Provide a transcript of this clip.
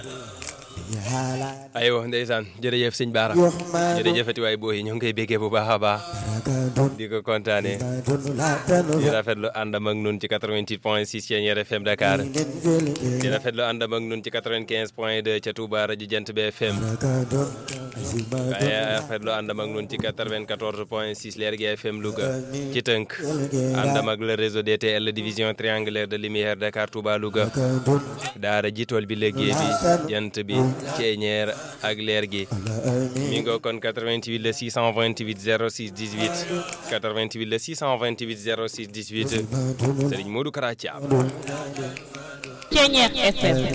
aywa ndeysaan jërëjëf sëñ Baara jërëjëfati waay booy ñoo ngi koy béggee bu baax a baax di ko kontaane di rafetlu àndam ak nun ci 88 point 6 ci Thiéniere FM Dakar di rafetlu àndam ak nun ci 95 point 2 ca Touba rajo Jant bi FM waaye rafetlu àndam ak nun ci 94 point 6 Lergui FM Louga ci tënk àndam ak le réseau DTL division triangulaire de lumière Dakar Touba Louga daara jitool bi liggéey bi jant bi Thiéniere ak Lergui mi ngo kon 88 le 628 06 18 88 le 628 06 18 Serigne Modou Kara Thiam Thiéniere FM